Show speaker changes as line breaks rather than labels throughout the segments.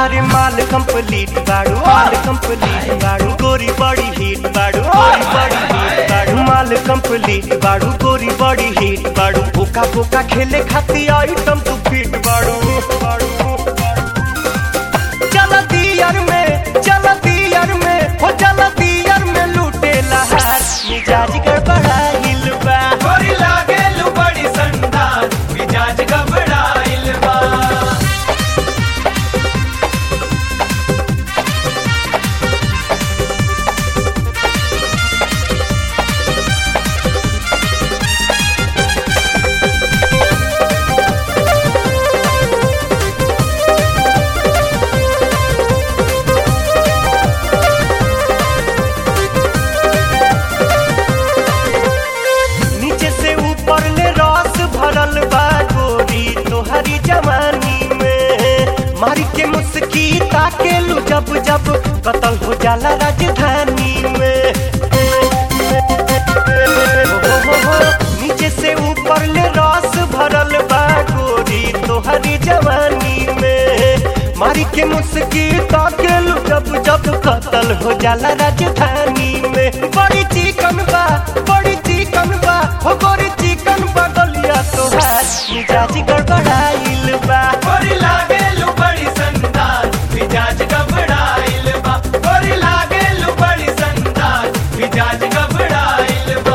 अरे माल कंप्लीट बाड़ू माल कंप्लीट बाड़ू गोरी बड़ी हिट बाड़ू गोरी बड़ी हिट बाड़ू माल कंप्लीट बाड़ू गोरी बड़ी हिट बाड़ू बोका बोका खेले खातिर आइटम तू फिट बाड़ू बाड़ू चल दियर में चल दियर में हो चल दियर में लूटे लहार मिजाज गड़बड़ाइल बा
गोरी लागेलु बड़ी संदान मिजाज घबराइल बा
नीचे से ऊपर ले रस भरल बा गोरी तोहरी जवानी में मारी के मुस्की ताके लू जब जब कतल हो जाला राजधानी में हो, हो, हो, नीचे से ऊपर ले रस भरल बा गोरी तोहरी जवानी में मारी के मुस्की ताके लू जब जब कतल हो जाला राजधानी में बड़ी चिकन बा बड़ी चिकन बा हो गोरी चिकन बा गलिया तोहार मिजाज गड़बड़ाइल बा
गोरी लागेलु बड़ी संदान मिजाज घबराइल बा गोरी लागेलु बड़ी संदान मिजाज घबराइल बा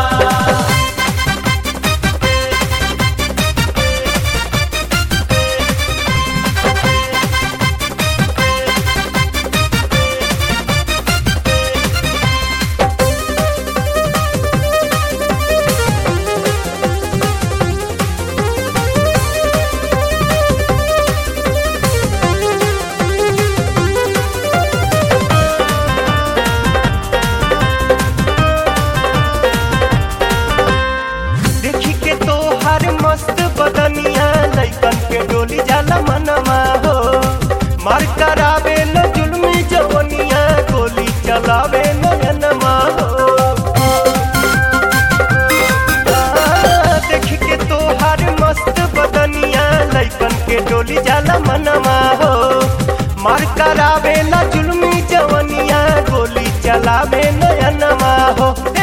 देखी के तो हर मस्त बदनिया लइकन के डोली जाला मनवा हो मार करावे न जुल्मी जवनिया गोली चलावे नयनमा हो आ, देखी के तो हर मस्त बदनिया लइकन के डोली जाला मनवा हो मार करावे न जुल्मी जवनिया गोली चलावे नयनमा हो